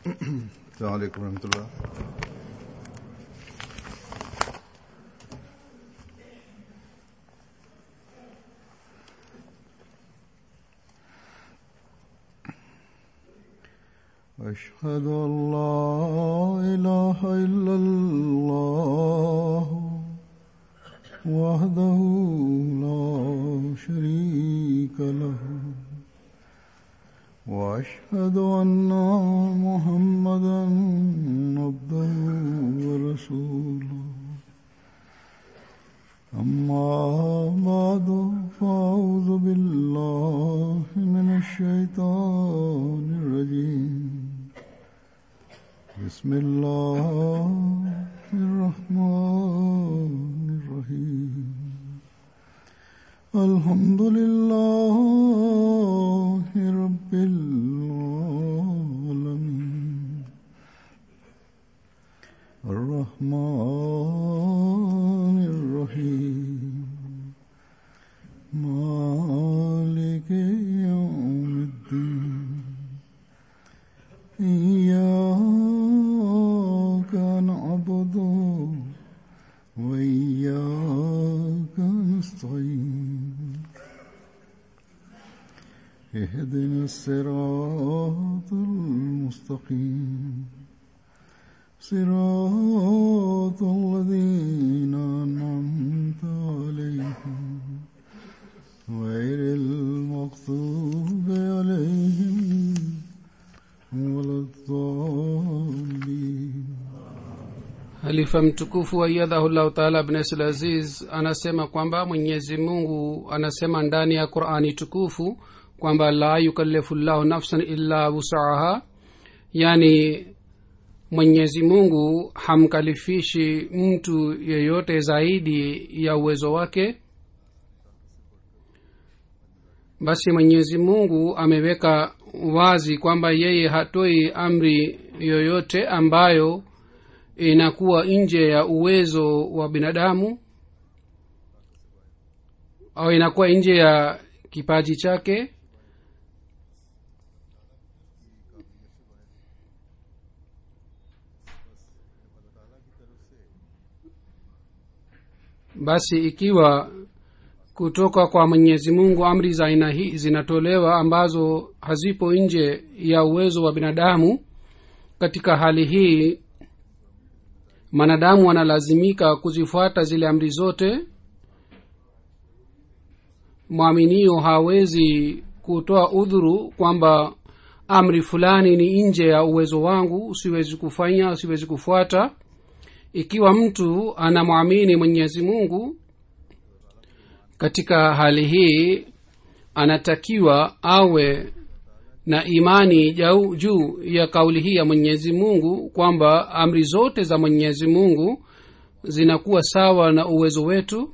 السلام عليكم ورحمة الله أشهد أن لا إله إلا الله وحده لا شريك له وأشهد أن محمدا عبده ورسوله أما بعد فأعوذ بالله من الشيطان الرجيم بسم الله الرحمن الرحيم الحمد لله رب العالمين الرحمن الرحيم مالك يوم الدين إياك نعبد وإياك نستعين اهدنا الصراط المستقيم صراط الذين أنعمت عليهم غير المغضوب عليهم ولا الضالين halifa mtukufu aiyadhahullahu taala abnesul aziz anasema kwamba mwenyezi mungu anasema ndani ya qurani tukufu kwamba la yukallifu llahu nafsan illa wusaha yani mwenyezi mungu hamkalifishi mtu yeyote zaidi ya uwezo wake basi mwenyezi mungu ameweka wazi kwamba yeye hatoi amri yoyote ambayo inakuwa nje ya uwezo wa binadamu au inakuwa nje ya kipaji chake basi ikiwa kutoka kwa mwenyezi mungu amri za aina hii zinatolewa ambazo hazipo nje ya uwezo wa binadamu katika hali hii mwanadamu analazimika kuzifuata zile amri zote mwaminio hawezi kutoa udhuru kwamba amri fulani ni nje ya uwezo wangu siwezi kufanya siwezi kufuata ikiwa mtu anamwamini mwenyezi mungu katika hali hii anatakiwa awe na imani jau, juu ya kauli hii ya mwenyezi mungu kwamba amri zote za mwenyezi mungu zinakuwa sawa na uwezo wetu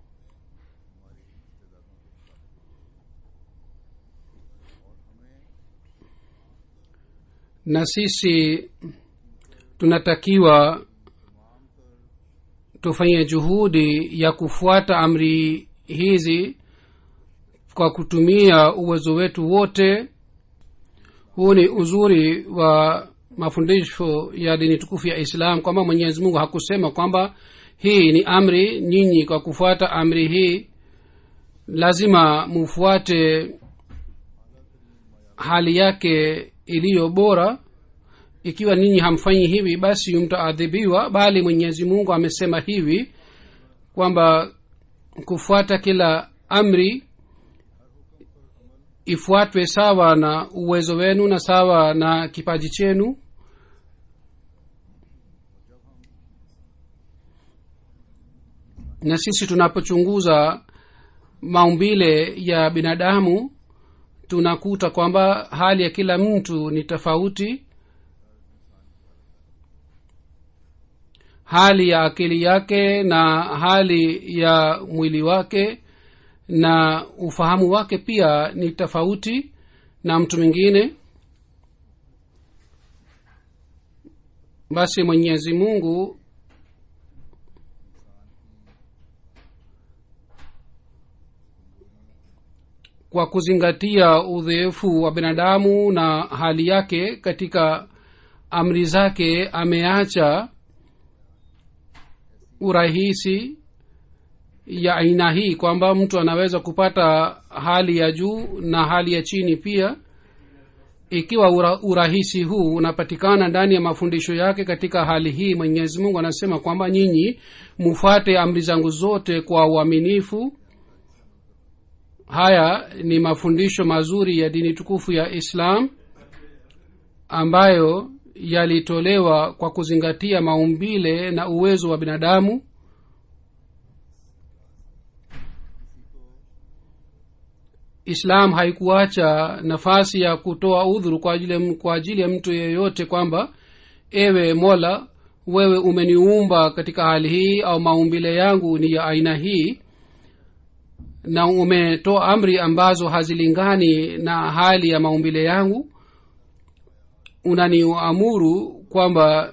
na sisi tunatakiwa tufanye juhudi ya kufuata amri hizi kwa kutumia uwezo wetu wote huu ni uzuri wa mafundisho ya dini tukufu ya islam kwamba mwenyezi mungu hakusema kwamba hii ni amri nyinyi kwa kufuata amri hii lazima mufuate hali yake iliyo bora ikiwa ninyi hamfanyi hivi basi mtaadhibiwa bali mwenyezi mungu amesema hivi kwamba kufuata kila amri ifuatwe sawa na uwezo wenu na sawa na kipaji chenu na sisi tunapochunguza maumbile ya binadamu tunakuta kwamba hali ya kila mtu ni tofauti hali ya akili yake na hali ya mwili wake na ufahamu wake pia ni tofauti na mtu mwingine basi mwenyezi mungu kwa kuzingatia udhaifu wa binadamu na hali yake katika amri zake ameacha urahisi ya aina hii kwamba mtu anaweza kupata hali ya juu na hali ya chini pia ikiwa ura, urahisi huu unapatikana ndani ya mafundisho yake katika hali hii mwenyezi mungu anasema kwamba nyinyi mufuate amri zangu zote kwa uaminifu haya ni mafundisho mazuri ya dini tukufu ya islam ambayo yalitolewa kwa kuzingatia maumbile na uwezo wa binadamu islam haikuacha nafasi ya kutoa udhuru kwa ajili, kwa ajili ya mtu yeyote kwamba ewe mola wewe umeniumba katika hali hii au maumbile yangu ni ya aina hii na umetoa amri ambazo hazilingani na hali ya maumbile yangu unaniamuru kwamba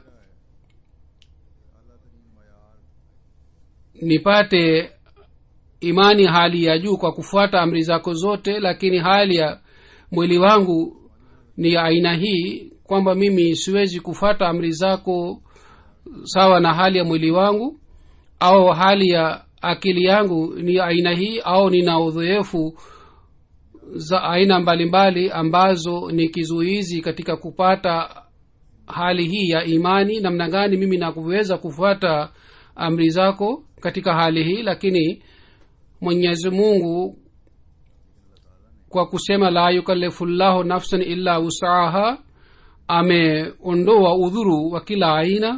nipate imani hali ya juu kwa kufuata amri zako zote lakini hali ya mwili wangu ni ya aina hii kwamba mimi siwezi kufuata amri zako sawa na hali ya mwili wangu au hali ya akili yangu ni ya aina hii au nina udhoefu za aina mbalimbali ambazo ni kizuizi katika kupata hali hii ya imani namna gani mimi nakuweza kufuata amri zako katika hali hii lakini mwenyezi mungu kwa kusema la yukalifu llahu nafsan illa wusaha ameondoa udhuru wa kila aina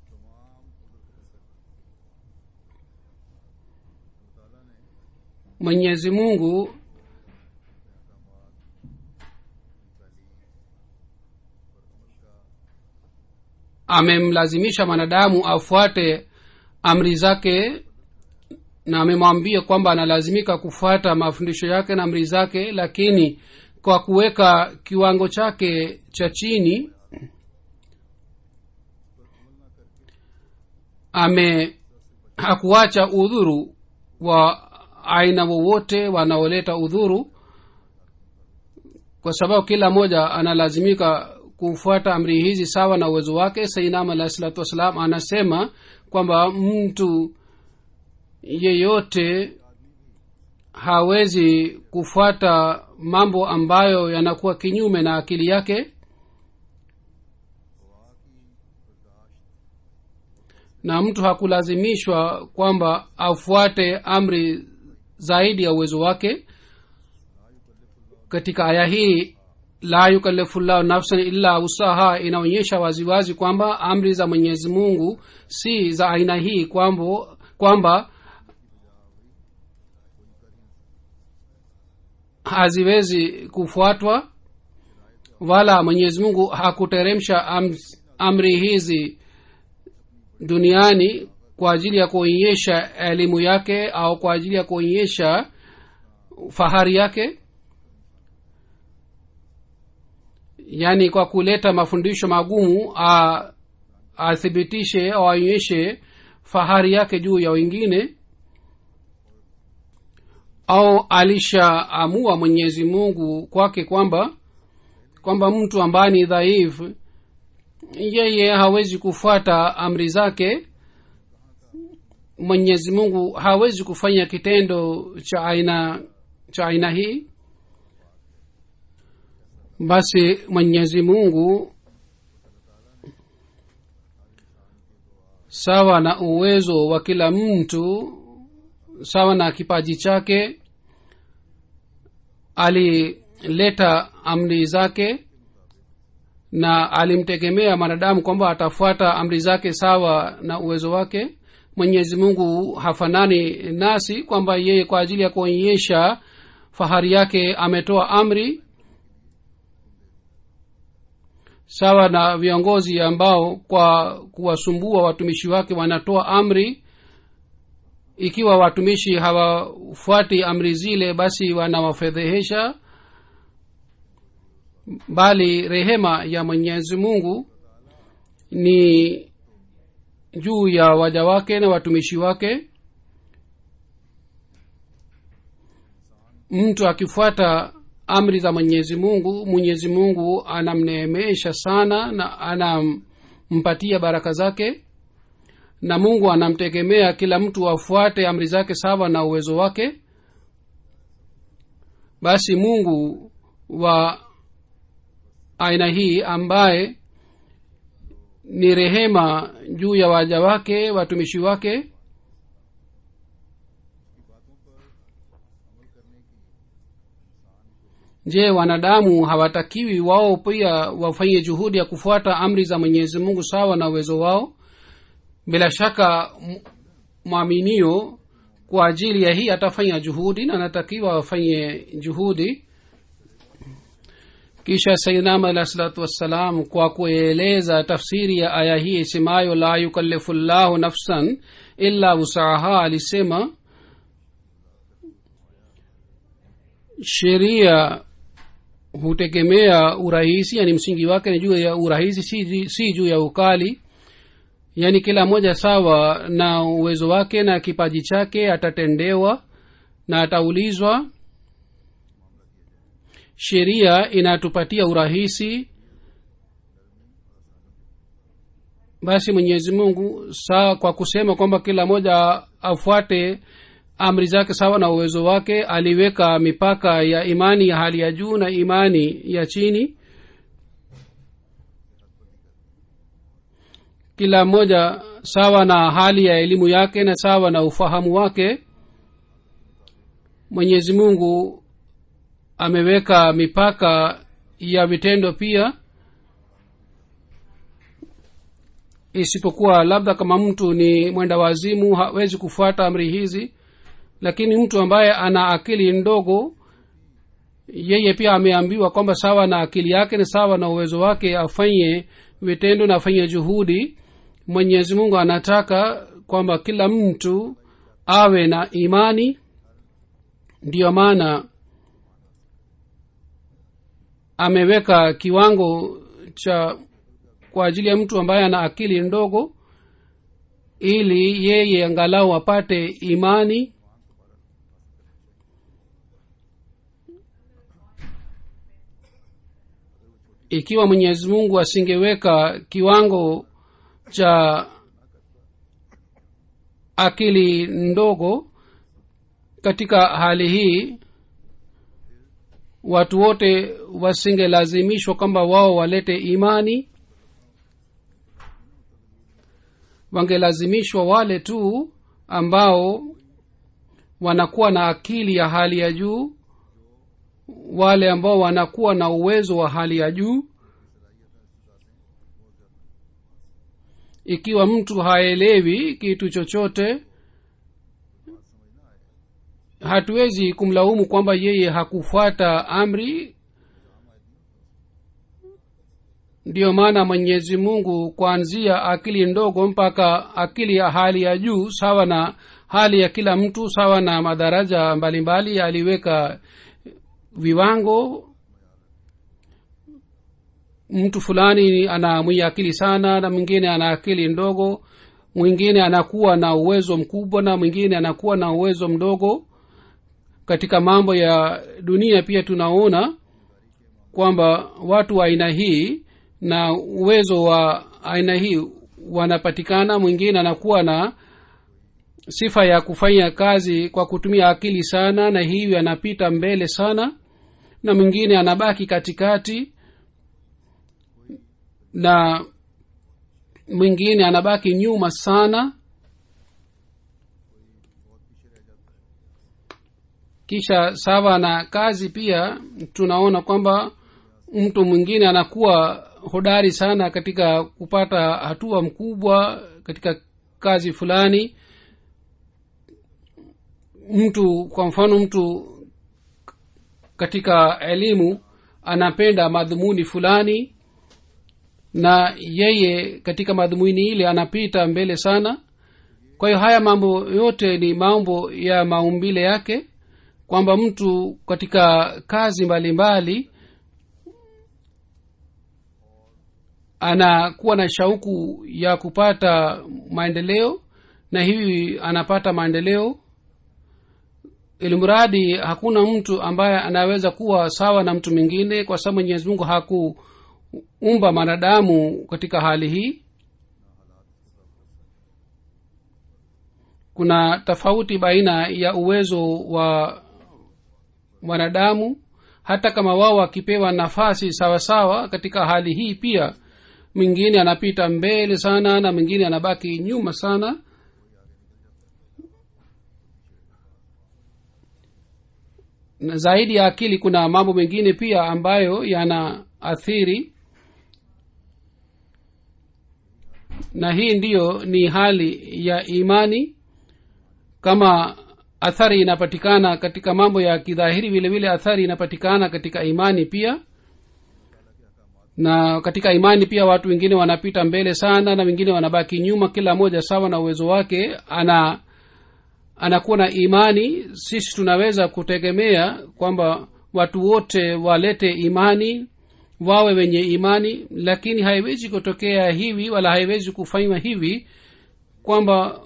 mwenyezi mungu amemlazimisha mwanadamu afuate amri zake na amemwambia kwamba analazimika kufuata mafundisho yake na amri zake lakini kwa kuweka kiwango chake cha chini ame hakuacha udhuru wa aina wowote wanaoleta udhuru kwa sababu kila mmoja analazimika kufuata amri hizi sawa na uwezo wake sainam alahi salatu wassalam anasema kwamba mtu yeyote hawezi kufuata mambo ambayo yanakuwa kinyume na akili yake na mtu hakulazimishwa kwamba afuate amri zaidi ya uwezo wake katika aya hii la yukalifu llahu nafsan illa usaha inaonyesha waziwazi kwamba amri za mwenyezi mungu si za aina hii kwamba kwamba haziwezi kufuatwa wala mwenyezi mungu hakuteremsha am, amri hizi duniani kwa ajili ya kuonyesha elimu yake au kwa ajili ya kuonyesha fahari yake yaani kwa kuleta mafundisho magumu a- athibitishe au aonyeshe fahari yake juu ya wengine au alishaamua mwenyezi mungu kwake kwamba kwamba mtu ambaye ni dhaifu yeye hawezi kufuata amri zake mwenyezi mungu hawezi kufanya kitendo cha aina cha aina hii basi mwenyezi mungu sawa na uwezo wa kila mtu sawa na kipaji chake alileta amri zake na alimtegemea mwanadamu kwamba atafuata amri zake sawa na uwezo wake mwenyezi mungu hafanani nasi kwamba yeye kwa ajili ya kuonyesha fahari yake ametoa amri sawa na viongozi ambao kwa kuwasumbua watumishi wake wanatoa amri ikiwa watumishi hawafuati amri zile basi wanawafedhehesha bali rehema ya mwenyezi mungu ni juu ya waja wake na watumishi wake mtu akifuata amri za mwenyezi mungu mwenyezi mungu anamneemesha sana na anampatia baraka zake na mungu anamtegemea kila mtu afuate amri zake sawa na uwezo wake basi mungu wa aina hii ambaye ni rehema juu ya waja wake watumishi wake je wanadamu hawatakiwi wao pia wafanye juhudi ya kufuata amri za mwenyezi mungu sawa na uwezo wao bila shaka m- mwaminio kwa ajili ya hii atafanya juhudi na anatakiwa afanye juhudi kisha saidnam alah salatu wassalam kwa kueleza tafsiri ya aya hii isemayo la yukallifu llahu nafsan illa wusaha alisema sheria hutegemea urahisi yani msingi wake ni juu ya urahisi si, si juu ya ukali yaani kila mmoja sawa na uwezo wake na kipaji chake atatendewa na ataulizwa sheria inatupatia urahisi basi mwenyezi mungu saa kwa kusema kwamba kila mmoja afuate amri zake sawa na uwezo wake aliweka mipaka ya imani ya hali ya juu na imani ya chini kila mmoja sawa na hali ya elimu yake na sawa na ufahamu wake mwenyezi mungu ameweka mipaka ya vitendo pia isipokuwa labda kama mtu ni mwenda wazimu hawezi kufuata amri hizi lakini mtu ambaye ana akili ndogo yeye pia ameambiwa kwamba sawa na akili yake na sawa na uwezo wake afanye vitendo na afanye juhudi mwenyezi mungu anataka kwamba kila mtu awe na imani ndiyo maana ameweka kiwango cha kwa ajili ya mtu ambaye ana akili ndogo ili yeye angalau apate imani ikiwa mwenyezi mungu asingeweka kiwango cha akili ndogo katika hali hii watu wote wasingelazimishwa kwamba wao walete imani wangelazimishwa wale tu ambao wanakuwa na akili ya hali ya juu wale ambao wanakuwa na uwezo wa hali ya juu ikiwa mtu haelewi kitu chochote hatuwezi kumlaumu kwamba yeye hakufuata amri ndiyo maana mwenyezi mungu kuanzia akili ndogo mpaka akili ya hali ya juu sawa na hali ya kila mtu sawa na madaraja mbalimbali aliweka viwango mtu fulani ana mwenye akili sana na mwingine ana akili ndogo mwingine anakuwa na uwezo mkubwa na mwingine anakuwa na uwezo mdogo katika mambo ya dunia pia tunaona kwamba watu wa aina hii na uwezo wa aina hii wanapatikana mwingine anakuwa na sifa ya kufanya kazi kwa kutumia akili sana na hivyo anapita mbele sana na mwingine anabaki katikati na mwingine anabaki nyuma sana kisha sawa na kazi pia tunaona kwamba mtu mwingine anakuwa hodari sana katika kupata hatua mkubwa katika kazi fulani mtu kwa mfano mtu katika elimu anapenda madhumuni fulani na yeye katika madhumuni ile anapita mbele sana kwa hiyo haya mambo yote ni mambo ya maumbile yake kwamba mtu katika kazi mbalimbali mbali, anakuwa na shauku ya kupata maendeleo na hivi anapata maendeleo ilimradi hakuna mtu ambaye anaweza kuwa sawa na mtu mwingine kwa sababu mwenyezi mungu hakuumba mwanadamu katika hali hii kuna tofauti baina ya uwezo wa wanadamu hata kama wao wakipewa nafasi sawa sawa katika hali hii pia mwingine anapita mbele sana na mwingine anabaki nyuma sana na zaidi ya akili kuna mambo mengine pia ambayo yanaathiri na hii ndiyo ni hali ya imani kama athari inapatikana katika mambo ya kidhahiri vile vile athari inapatikana katika imani pia na katika imani pia watu wengine wanapita mbele sana na wengine wanabaki nyuma kila mmoja sawa na uwezo wake ana anakuwa na imani sisi tunaweza kutegemea kwamba watu wote walete imani wawe wenye imani lakini haiwezi kutokea hivi wala haiwezi kufanywa hivi kwamba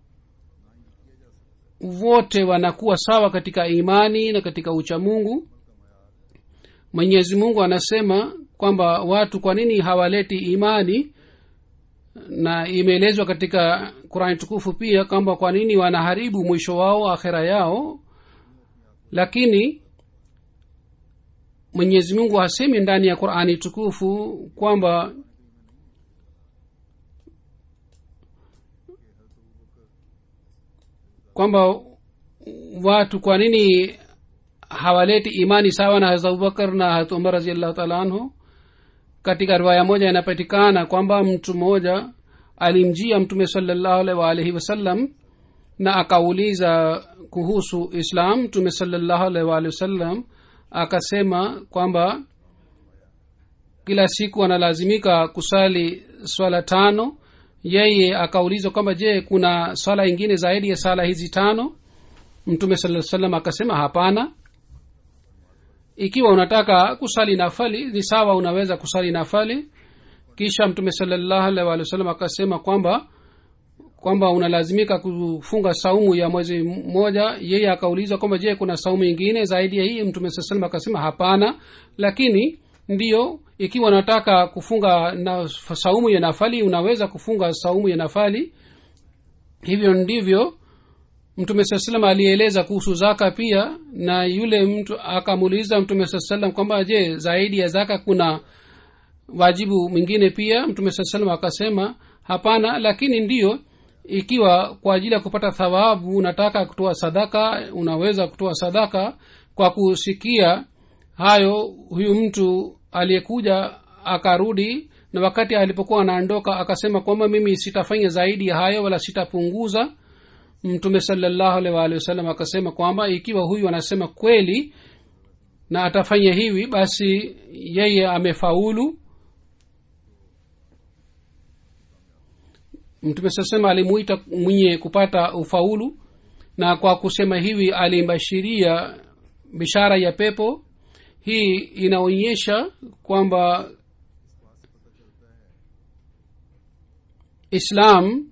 wote wanakuwa sawa katika imani na katika uchamungu mwenyezi mungu anasema kwamba watu kwa nini hawaleti imani na imeelezwa katika qurani tukufu pia kwamba kwa nini wanaharibu mwisho wao akhera yao lakini mwenyezi mungu hasemi ndani ya qurani tukufu kwamba kwamba watu kwa nini hawaleti imani sawa na hazrat abubakar na hazrat umar raziallahu taala anhu katika riwaya moja inapatikana kwamba mtu mmoja alimjia mtume salallahu alaihi waalihi wasallam na akauliza kuhusu islam mtume salallahu alaihi waalihi wasallam akasema kwamba kila siku analazimika kusali swala tano yeye akaulizwa kwamba je kuna swala ingine zaidi ya sala hizi tano mtume saa salam akasema hapana ikiwa unataka kusali nafali ni sawa unaweza kusali nafali kisha mtume salallahu alaihi wa sallam akasema kwamba kwamba unalazimika kufunga saumu ya mwezi mmoja yeye akaulizwa kwamba je kuna saumu ingine zaidi ya hii mtume saa salam akasema hapana lakini ndiyo ikiwa unataka kufunga na saumu ya nafali unaweza kufunga saumu ya nafali hivyo ndivyo mtume saa salam alieleza kuhusu zaka pia na yule mtu akamuuliza mtume saa salam kwamba je zaidi ya zaka kuna wajibu mwingine pia mtume saa salam akasema hapana lakini ndiyo ikiwa kwa ajili ya kupata thawabu unataka kutoa sadaka unaweza kutoa sadaka kwa kusikia hayo huyu mtu aliyekuja akarudi na wakati alipokuwa anaondoka akasema kwamba mimi sitafanya zaidi ya hayo wala sitapunguza mtume salallahu alaihi waalihi wasallam akasema kwamba ikiwa huyu anasema kweli na atafanya hivi basi yeye amefaulu mtume sasema alimuita mwenye kupata ufaulu na kwa kusema hivi alimbashiria bishara ya pepo hii inaonyesha kwamba islam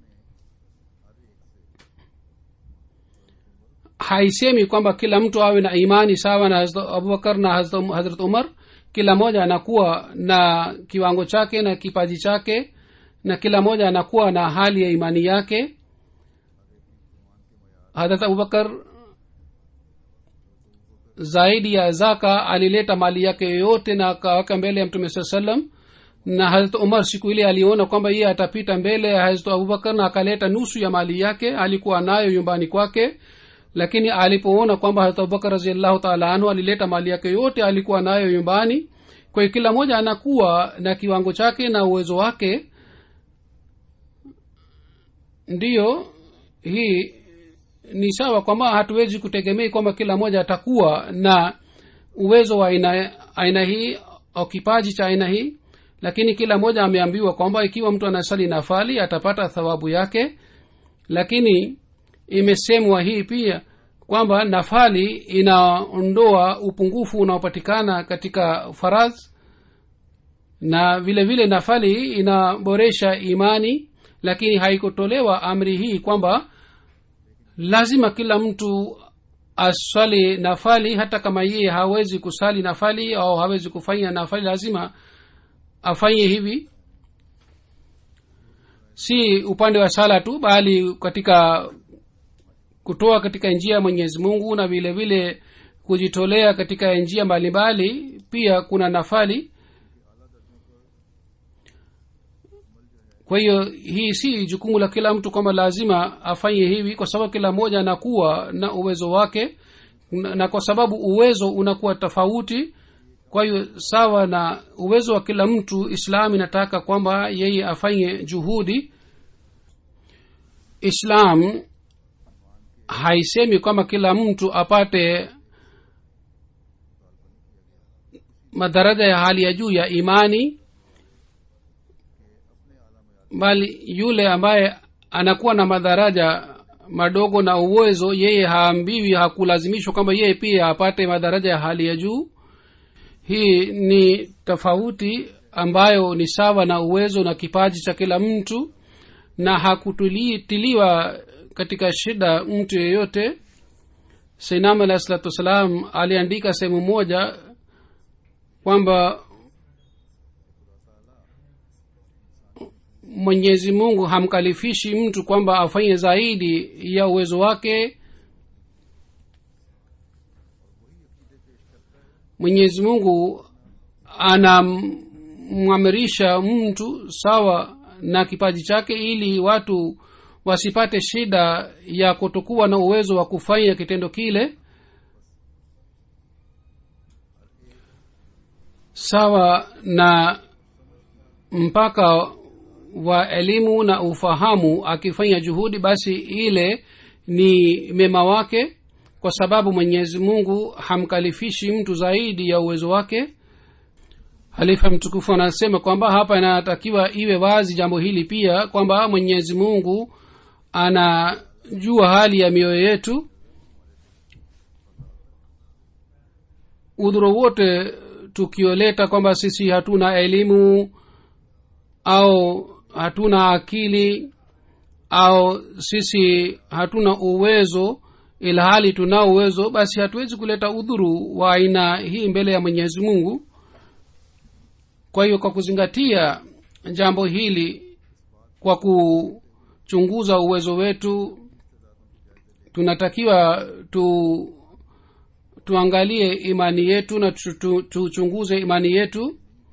haisemi kwamba kila mtu awe na imani sawa na hazrat abubakar na hazrat umar kila moja anakuwa na kiwango chake na kipaji chake na kila moja anakuwa na hali ya imani yake hadrat abubakar zaidi ya zaka alileta mali yake yoyote na akaweka mbele ya mtume saa salam na hazrat umar siku ile aliona kwamba yeye atapita mbele ya hazrat abubakar na akaleta nusu ya mali yake alikuwa nayo nyumbani kwake lakini alipoona kwamba hazrat abubakar raziallahu taala anhu alileta mali yake yote alikuwa nayo nyumbani kwa hiyo kila mmoja anakuwa na kiwango chake na uwezo wake ndiyo hii ni sawa kwamba hatuwezi kutegemei kwamba kila mmoja atakuwa na uwezo wa aina, aina hii au kipaji cha aina hii lakini kila mmoja ameambiwa kwamba ikiwa mtu anasali nafali atapata thawabu yake lakini imesemwa hii pia kwamba nafali inaondoa upungufu unaopatikana katika faradh na vile vile nafali inaboresha imani lakini haikutolewa amri hii kwamba lazima kila mtu aswali nafali hata kama yeye hawezi kusali nafali au hawezi kufanya nafali lazima afanye hivi si upande wa sala tu bali katika kutoa katika njia ya mwenyezi mungu na vile vile kujitolea katika njia mbalimbali pia kuna nafali kwa hiyo hii si jukumu la kila mtu kwamba lazima afanye hivi kwa sababu kila mmoja anakuwa na uwezo wake na na kwa sababu uwezo unakuwa tofauti kwa hiyo sawa na uwezo wa kila mtu islam inataka kwamba yeye afanye juhudi islam haisemi kwamba kila mtu apate madaraja ya hali ya juu ya imani bali yule ambaye anakuwa na madaraja madogo na uwezo yeye haambiwi hakulazimishwa kwamba yeye pia apate madaraja ya hali ya juu hii ni tofauti ambayo ni sawa na uwezo na kipaji cha kila mtu na hakutiliwa katika shida mtu yeyote sainam alahi salatu wassalam aliandika sehemu moja kwamba mwenyezi mungu hamkalifishi mtu kwamba afanye zaidi ya uwezo wake mwenyezi mungu anamwamirisha mtu sawa na kipaji chake ili watu wasipate shida ya kutokuwa na uwezo wa kufanya kitendo kile sawa na mpaka wa elimu na ufahamu akifanya juhudi basi ile ni mema wake kwa sababu mwenyezi mungu hamkalifishi mtu zaidi ya uwezo wake halifa mtukufu anasema kwamba hapa inatakiwa iwe wazi jambo hili pia kwamba mwenyezi mungu anajua hali ya mioyo yetu udhuru wote tukioleta kwamba sisi hatuna elimu au hatuna akili au sisi hatuna uwezo ilhali tunao uwezo basi hatuwezi kuleta udhuru wa aina hii mbele ya mwenyezi mungu kwa hiyo kwa kuzingatia jambo hili kwa kuchunguza uwezo wetu tunatakiwa tu tuangalie imani yetu na tuchunguze tu, tu imani yetu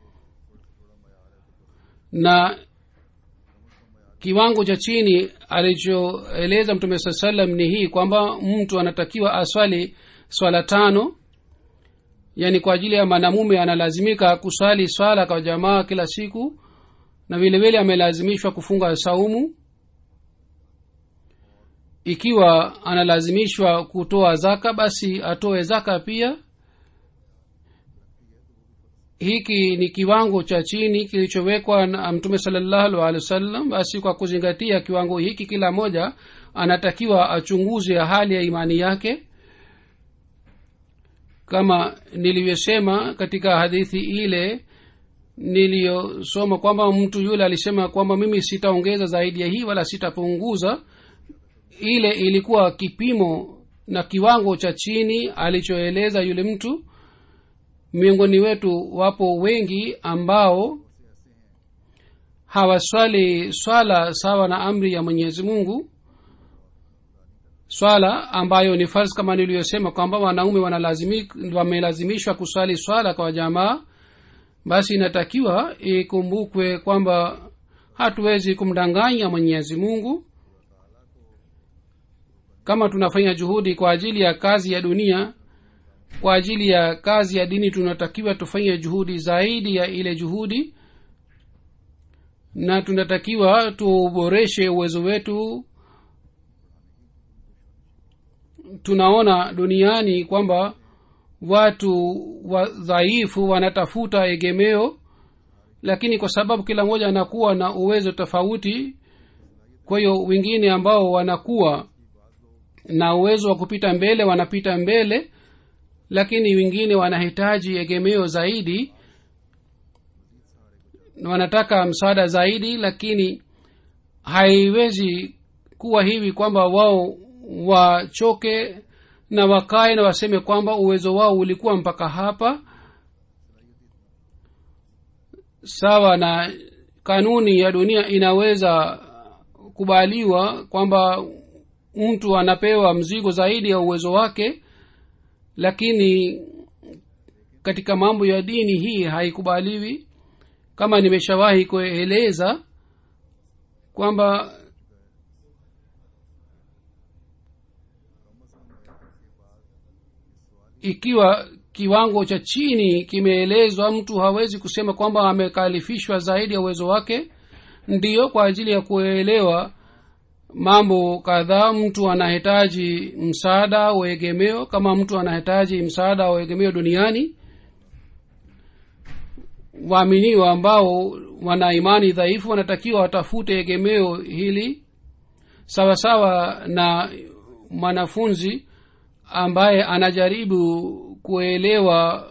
na kiwango cha chini alichoeleza mtume saa salam ni hii kwamba mtu anatakiwa aswali swala tano yaani kwa ajili ya mwanamume analazimika kuswali swala kwa jamaa kila siku na vile vile amelazimishwa kufunga saumu ikiwa analazimishwa kutoa zaka basi atoe zaka pia hiki ni kiwango cha chini kilichowekwa na mtume salallahu alehi wasallam basi kwa kuzingatia kiwango hiki kila moja anatakiwa achunguze hali ya imani yake kama nilivyosema katika hadithi ile niliyosoma kwamba mtu yule alisema kwamba mimi sitaongeza zaidi ya hii wala sitapunguza ile ilikuwa kipimo na kiwango cha chini alichoeleza yule mtu miongoni wetu wapo wengi ambao hawaswali swala sawa na amri ya mwenyezi mungu swala ambayo ni farz kama niliyosema kwamba wanaume wamelazimishwa kuswali swala kwa jamaa basi inatakiwa ikumbukwe kwamba hatuwezi kumdanganya mwenyezi mungu kama tunafanya juhudi kwa ajili ya kazi ya dunia kwa ajili ya kazi ya dini tunatakiwa tufanye juhudi zaidi ya ile juhudi na tunatakiwa tuboreshe uwezo wetu tunaona duniani kwamba watu wadhaifu wanatafuta egemeo lakini kwa sababu kila mmoja anakuwa na uwezo tofauti kwa hiyo wengine ambao wanakuwa na uwezo wa kupita mbele wanapita mbele lakini wengine wanahitaji egemeo zaidi wanataka msaada zaidi lakini haiwezi kuwa hivi kwamba wao wachoke na wakae na waseme kwamba uwezo wao ulikuwa mpaka hapa sawa na kanuni ya dunia inaweza kubaliwa kwamba mtu anapewa mzigo zaidi ya uwezo wake lakini katika mambo ya dini hii haikubaliwi kama nimeshawahi kueleza kwamba ikiwa kiwango cha chini kimeelezwa mtu hawezi kusema kwamba amekalifishwa zaidi ya uwezo wake ndiyo kwa ajili ya kuelewa mambo kadhaa mtu anahitaji msaada au egemeo kama mtu anahitaji msaada au egemeo duniani waaminiwa ambao wana imani dhaifu wanatakiwa watafute egemeo hili sawasawa sawa na mwanafunzi ambaye anajaribu kuelewa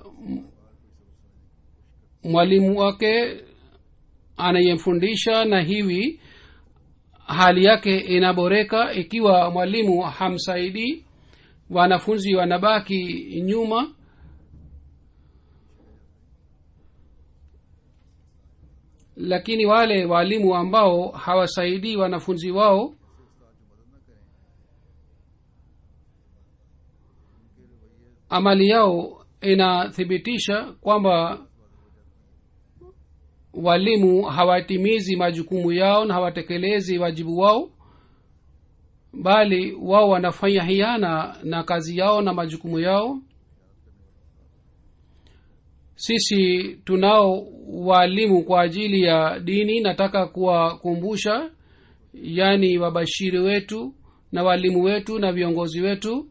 mwalimu wake anayemfundisha na hivi hali yake inaboreka ikiwa mwalimu hamsaidii wanafunzi wanabaki nyuma lakini wale waalimu ambao hawasaidii wanafunzi wao amali yao inathibitisha kwamba walimu hawatimizi majukumu yao na hawatekelezi wajibu wao bali wao wanafanya hiana na kazi yao na majukumu yao sisi tunao waalimu kwa ajili ya dini nataka kuwakumbusha yaani wabashiri wetu na waalimu wetu na viongozi wetu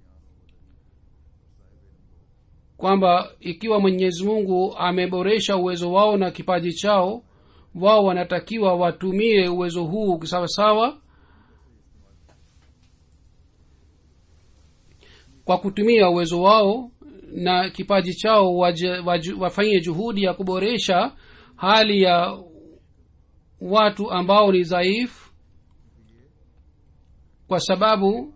kwamba ikiwa mwenyezi mungu ameboresha uwezo wao na kipaji chao wao wanatakiwa watumie uwezo huu sawasawa kwa kutumia uwezo wao na kipaji chao waje, waje, wafanye juhudi ya kuboresha hali ya watu ambao ni dhaifu kwa sababu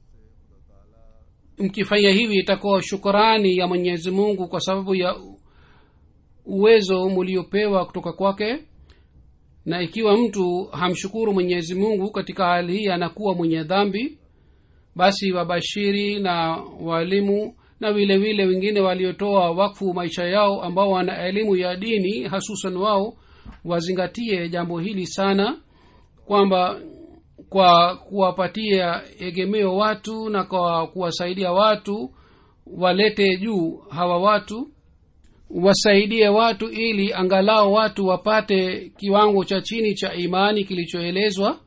mkifanya hivi itakuwa shukurani ya mwenyezi mungu kwa sababu ya uwezo muliopewa kutoka kwake na ikiwa mtu hamshukuru mwenyezi mungu katika hali hii anakuwa mwenye dhambi basi wabashiri na waalimu na vile vile wengine waliotoa wakfu maisha yao ambao wana elimu ya dini hasusan wao wazingatie jambo hili sana kwamba kwa kuwapatia egemeo watu na kwa kuwasaidia watu walete juu hawa watu wasaidie watu ili angalau watu wapate kiwango cha chini cha imani kilichoelezwa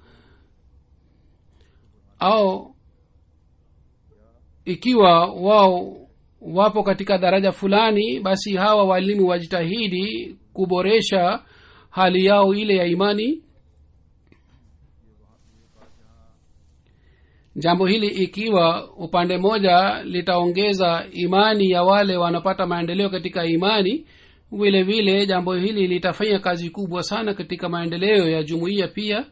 au ikiwa wao wapo katika daraja fulani basi hawa walimu wajitahidi kuboresha hali yao ile ya imani jambo hili ikiwa upande mmoja litaongeza imani ya wale wanapata maendeleo katika imani vile vile jambo hili litafanya kazi kubwa sana katika maendeleo ya jumuiya pia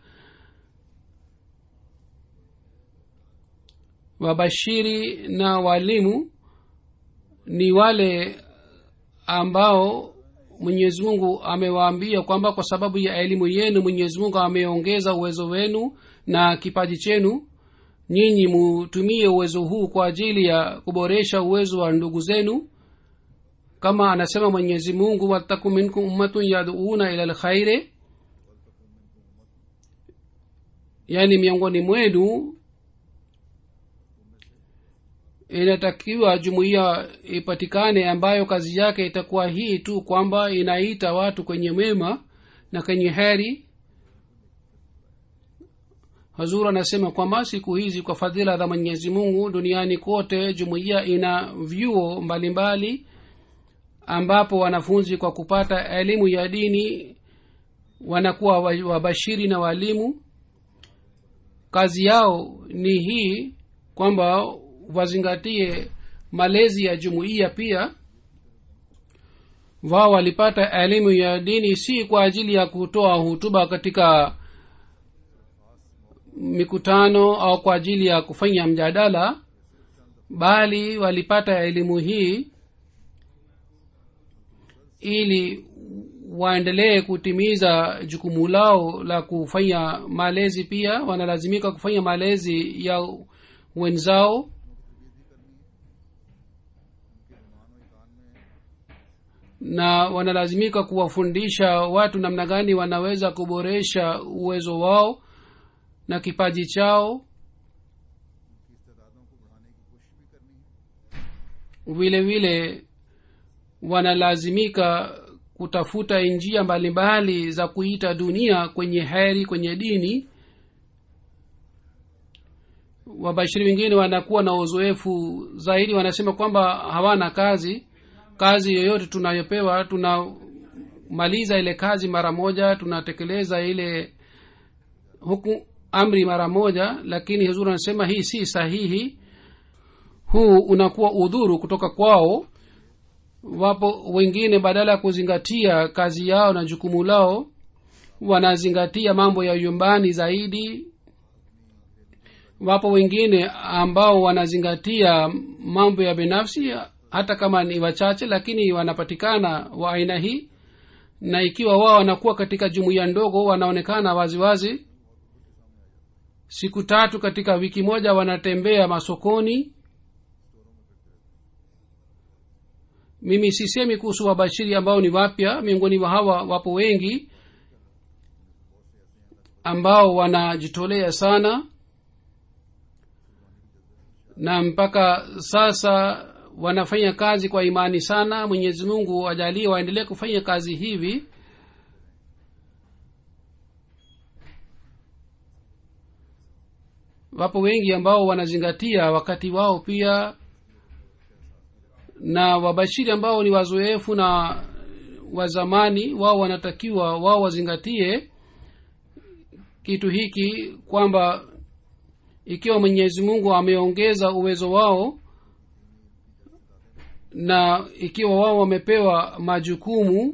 wabashiri na walimu ni wale ambao mwenyezi mungu amewaambia kwamba kwa sababu ya elimu yenu mwenyezi mungu ameongeza uwezo wenu na kipaji chenu nyinyi mutumie uwezo huu kwa ajili ya kuboresha uwezo wa ndugu zenu kama anasema mwenyezi mungu wataku minkum ummatun yaduuna ila lkhaire yaani miongoni mwenu inatakiwa jumuiya ipatikane ambayo kazi yake itakuwa hii tu kwamba inaita watu kwenye mema na kwenye heri hazur anasema kwamba siku hizi kwa fadhila za mwenyezi mungu duniani kote jumuiya ina vyuo mbalimbali ambapo wanafunzi kwa kupata elimu ya dini wanakuwa wabashiri na walimu kazi yao ni hii kwamba wazingatie malezi ya jumuiya pia wao walipata elimu ya dini si kwa ajili ya kutoa hutuba katika mikutano au kwa ajili ya kufanya mjadala bali walipata elimu hii ili waendelee kutimiza jukumu lao la kufanya malezi pia wanalazimika kufanya malezi ya wenzao na wanalazimika kuwafundisha watu namna gani wanaweza kuboresha uwezo wao na kipaji chao vile vile wanalazimika kutafuta njia mbalimbali za kuita dunia kwenye heri kwenye dini wabashiri wengine wanakuwa na uzoefu zaidi wanasema kwamba hawana kazi kazi yoyote tunayopewa tunamaliza ile kazi mara moja tunatekeleza ile huku amri mara moja lakini huzuri anasema hii si sahihi huu unakuwa udhuru kutoka kwao wapo wengine badala ya kuzingatia kazi yao na jukumu lao wanazingatia mambo ya nyumbani zaidi wapo wengine ambao wanazingatia mambo ya binafsi hata kama ni wachache lakini wanapatikana wa aina hii na ikiwa wao wanakuwa katika jumuiya ndogo wanaonekana waziwazi wazi. siku tatu katika wiki moja wanatembea masokoni mimi sisemi kuhusu wabashiri ambao ni wapya miongoni mwa hawa wapo wengi ambao wanajitolea sana na mpaka sasa wanafanya kazi kwa imani sana mwenyezi mungu ajalie waendelee kufanya kazi hivi wapo wengi ambao wanazingatia wakati wao pia na wabashiri ambao ni wazoefu na wazamani wao wanatakiwa wao wazingatie kitu hiki kwamba ikiwa mwenyezi mungu ameongeza uwezo wao na ikiwa wao wamepewa majukumu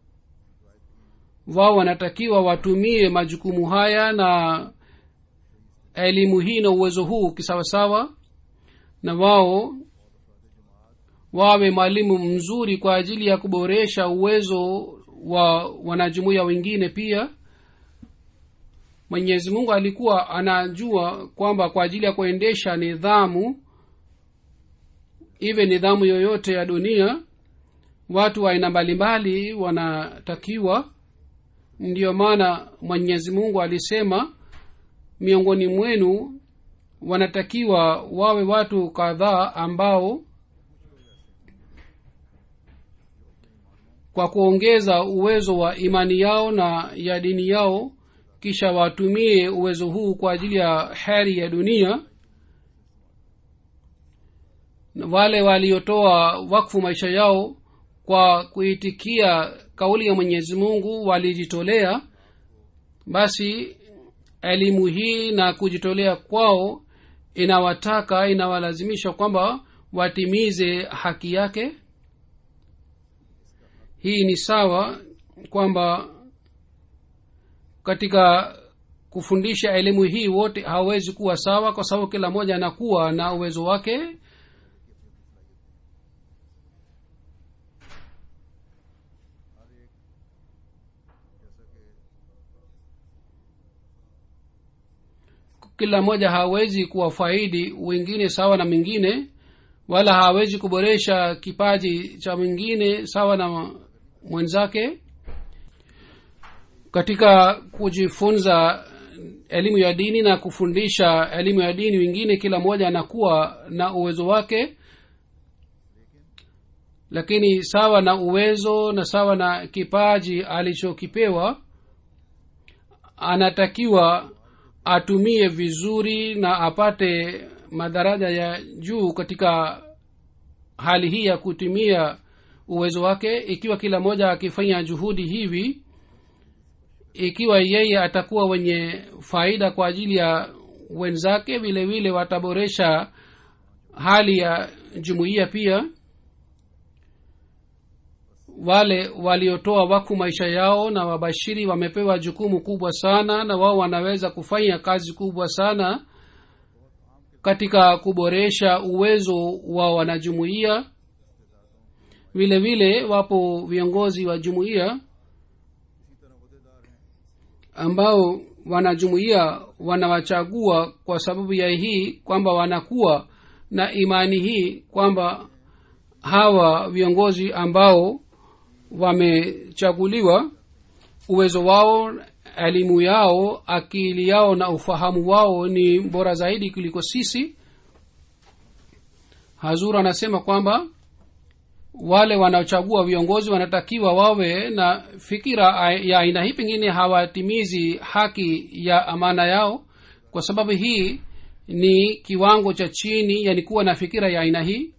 wao wanatakiwa watumie majukumu haya na elimu hii na uwezo huu kisawasawa na wao wawe mwalimu mzuri kwa ajili ya kuboresha uwezo wa wanajumuiya wengine pia mwenyezi mungu alikuwa anajua kwamba kwa ajili ya kuendesha nidhamu iwe nidhamu yoyote ya dunia watu wa aina mbalimbali wanatakiwa ndiyo maana mwenyezi mungu alisema miongoni mwenu wanatakiwa wawe watu kadhaa ambao kwa kuongeza uwezo wa imani yao na ya dini yao kisha watumie uwezo huu kwa ajili ya heri ya dunia wale waliotoa wakfu maisha yao kwa kuitikia kauli ya mwenyezi mungu walijitolea basi elimu hii na kujitolea kwao inawataka inawalazimisha kwamba watimize haki yake hii ni sawa kwamba katika kufundisha elimu hii wote hawawezi kuwa sawa kwa sababu kila mmoja anakuwa na uwezo wake kila mmoja hawezi kuwafaidi wengine sawa na mwingine wala hawezi kuboresha kipaji cha mwingine sawa na mwenzake katika kujifunza elimu ya dini na kufundisha elimu ya dini wengine kila mmoja anakuwa na uwezo wake lakini sawa na uwezo na sawa na kipaji alichokipewa anatakiwa atumie vizuri na apate madaraja ya juu katika hali hii ya kutumia uwezo wake ikiwa kila mmoja akifanya juhudi hivi ikiwa yeye atakuwa wenye faida kwa ajili ya wenzake vile vile wataboresha hali ya jumuiya pia wale waliotoa wakfu maisha yao na wabashiri wamepewa jukumu kubwa sana na wao wanaweza kufanya kazi kubwa sana katika kuboresha uwezo wa wanajumuiya vile vile wapo viongozi wa jumuiya ambao wanajumuiya wanawachagua kwa sababu ya hii kwamba wanakuwa na imani hii kwamba hawa viongozi ambao wamechaguliwa uwezo wao elimu yao akili yao na ufahamu wao ni bora zaidi kuliko sisi hazur anasema kwamba wale wanaochagua viongozi wanatakiwa wawe na fikira ya aina hii pengine hawatimizi haki ya amana yao kwa sababu hii ni kiwango cha chini yani kuwa na fikira ya aina hii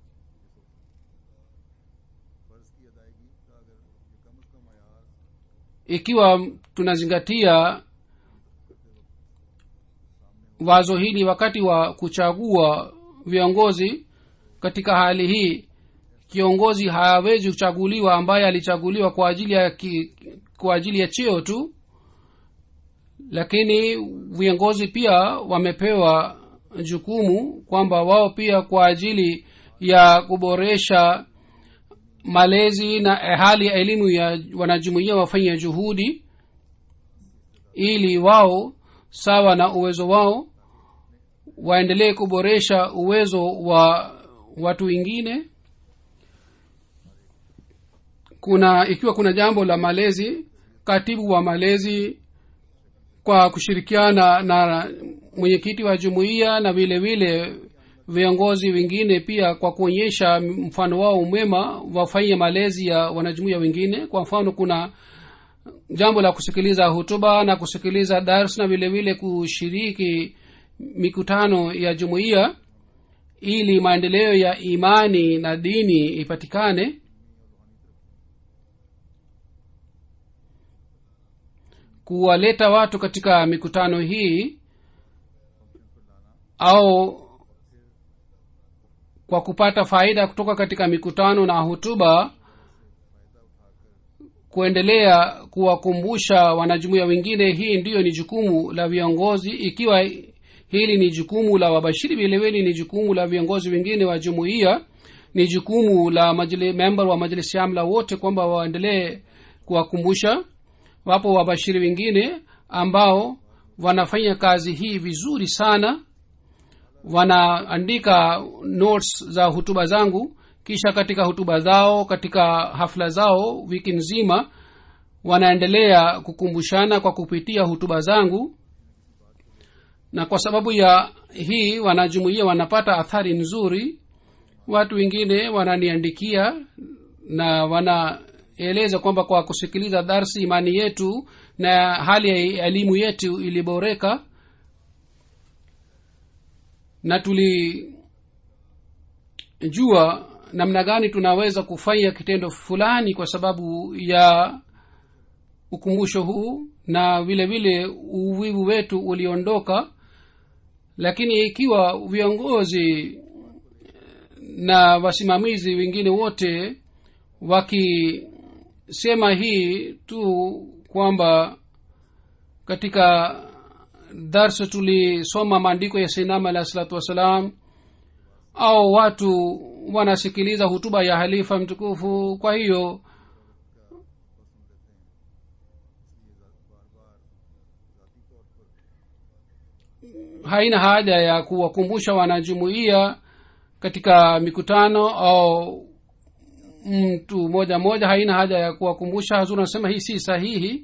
ikiwa tunazingatia wazo hili wakati wa kuchagua viongozi katika hali hii kiongozi hawezi kuchaguliwa ambaye alichaguliwa kwa ajili ya ki, kwa ajili ya cheo tu lakini viongozi pia wamepewa jukumu kwamba wao pia kwa ajili ya kuboresha malezi na hali ya elimu ya wanajumuia wafanye juhudi ili wao sawa na uwezo wao waendelee kuboresha uwezo wa watu wengine kuna ikiwa kuna jambo la malezi katibu wa malezi kwa kushirikiana na mwenyekiti wa jumuiya na vile vile viongozi wengine pia kwa kuonyesha mfano wao mwema wafanye malezi ya wanajumuia wengine kwa mfano kuna jambo la kusikiliza hutuba na kusikiliza dars na vile vile kushiriki mikutano ya jumuiya ili maendeleo ya imani na dini ipatikane kuwaleta watu katika mikutano hii au kwa kupata faida kutoka katika mikutano na hutuba kuendelea kuwakumbusha wanajumuia wengine hii ndiyo ni jukumu la viongozi ikiwa hili ni jukumu la wabashiri vilevile ni jukumu la viongozi wengine wa jumuiya ni jukumu la majli, member wa majlisi amla wote kwamba waendelee kuwakumbusha wapo wabashiri wengine ambao wanafanya kazi hii vizuri sana wanaandika notes za hutuba zangu kisha katika hutuba zao katika hafla zao wiki nzima wanaendelea kukumbushana kwa kupitia hutuba zangu na kwa sababu ya hii wanajumuia wanapata athari nzuri watu wengine wananiandikia na wanaeleza kwamba kwa kusikiliza darsi imani yetu na hali ya elimu yetu iliboreka na tulijua namna gani tunaweza kufanya kitendo fulani kwa sababu ya ukumbusho huu na vile vile uvivu wetu uliondoka lakini ikiwa viongozi na wasimamizi wengine wote wakisema hii tu kwamba katika darsa tulisoma maandiko ya sainama alahi salatu wassalam au watu wanasikiliza hutuba ya halifa mtukufu kwa hiyo haina haja ya kuwakumbusha wanajumuia katika mikutano au mtu moja moja haina haja ya kuwakumbusha hazuri anasema hii si sahihi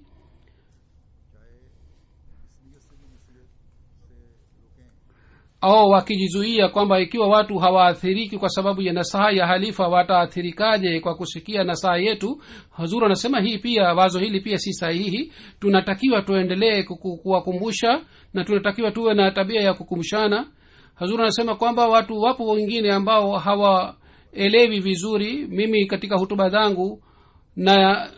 au wakijizuia kwamba ikiwa watu hawaathiriki kwa sababu ya nasaha ya halifa wataathirikaje kwa kusikia nasaha yetu hazur anasema hii pia wazo hili pia si sahihi tunatakiwa tuendelee kuwakumbusha na tunatakiwa tuwe na tabia ya kukumbushana hazur anasema kwamba watu wapo wengine ambao hawaelewi vizuri mimi katika hutuba zangu na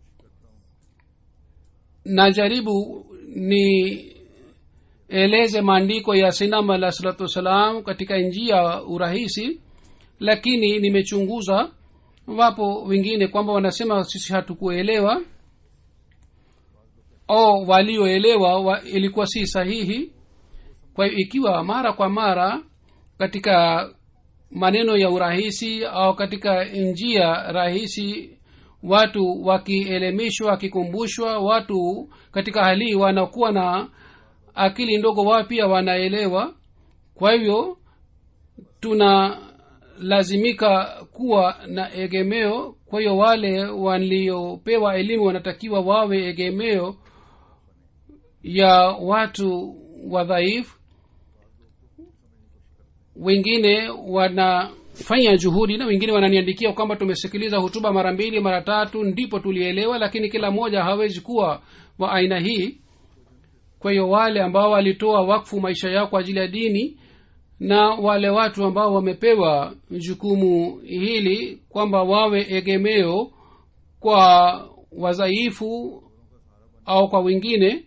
najaribu ni eleze maandiko ya sinam alah salatu wassalam katika njia urahisi lakini nimechunguza wapo wengine kwamba wanasema sisi hatukuelewa au walioelewa wa, ilikuwa si sahihi kwa hiyo ikiwa mara kwa mara katika maneno ya urahisi au katika njia rahisi watu wakielemishwa wakikumbushwa watu katika hali hii wanakuwa na akili ndogo wao pia wanaelewa kwa hivyo tunalazimika kuwa na egemeo kwa hiyo wale waliopewa elimu wanatakiwa wawe egemeo ya watu wadhaifu wengine wanafanya juhudi na wengine wananiandikia kwamba tumesikiliza hutuba mara mbili mara tatu ndipo tulielewa lakini kila mmoja hawezi kuwa wa aina hii kwa hiyo wale ambao walitoa wakfu maisha yao kwa ajili ya dini na wale watu ambao wamepewa jukumu hili kwamba wawe egemeo kwa wadhaifu au kwa wengine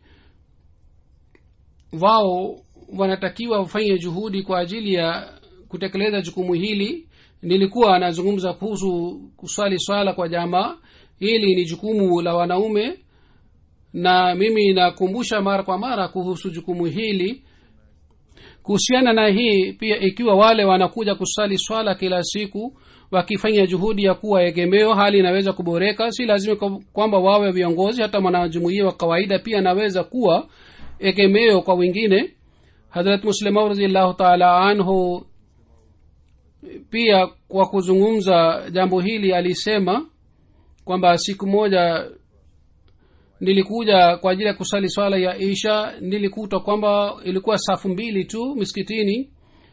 wao wanatakiwa wafanye juhudi kwa ajili ya kutekeleza jukumu hili nilikuwa anazungumza kuhusu kuswali swala kwa jamaa hili ni jukumu la wanaume na mimi nakumbusha mara kwa mara kuhusu jukumu hili kuhusiana na hii pia ikiwa wale wanakuja kusali swala kila siku wakifanya juhudi ya kuwa egemeo hali inaweza kuboreka si lazima kwamba wawe viongozi hata mwanajumuia wa kawaida pia anaweza kuwa egemeo kwa wengine hadrat muslimau raziallahu taala anhu pia kwa kuzungumza jambo hili alisema kwamba siku moja nilikuja kwa ajili ya kusali swala ya isha nilikuta kwamba ilikuwa safu mbili tu miskitini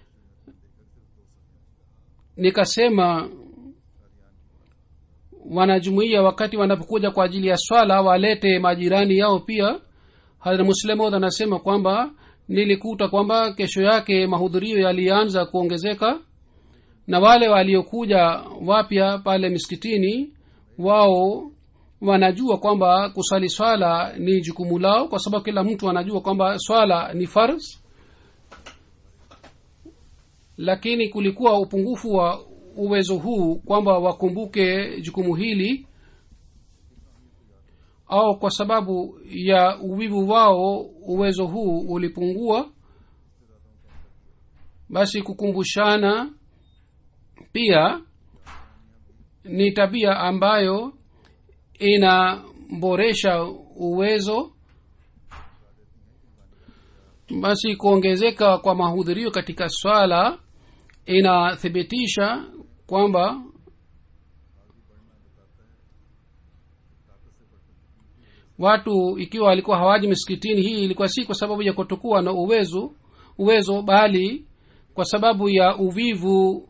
nikasema wanajumuia wakati wanapokuja kwa ajili ya swala walete majirani yao pia hadra muslemod anasema kwamba nilikuta kwamba kesho yake mahudhurio yalianza kuongezeka na wale waliokuja wapya pale miskitini wao wanajua kwamba kusali swala ni jukumu lao kwa sababu kila mtu anajua kwamba swala ni fars lakini kulikuwa upungufu wa uwezo huu kwamba wakumbuke jukumu hili au kwa sababu ya uvivu wao uwezo huu ulipungua basi kukumbushana pia ni tabia ambayo inaboresha uwezo basi kuongezeka kwa mahudhurio katika swala inathibitisha kwamba watu ikiwa walikuwa hawaji misikitini hii ilikuwa si kwa sababu ya kutokuwa na uwezo uwezo bali kwa sababu ya uvivu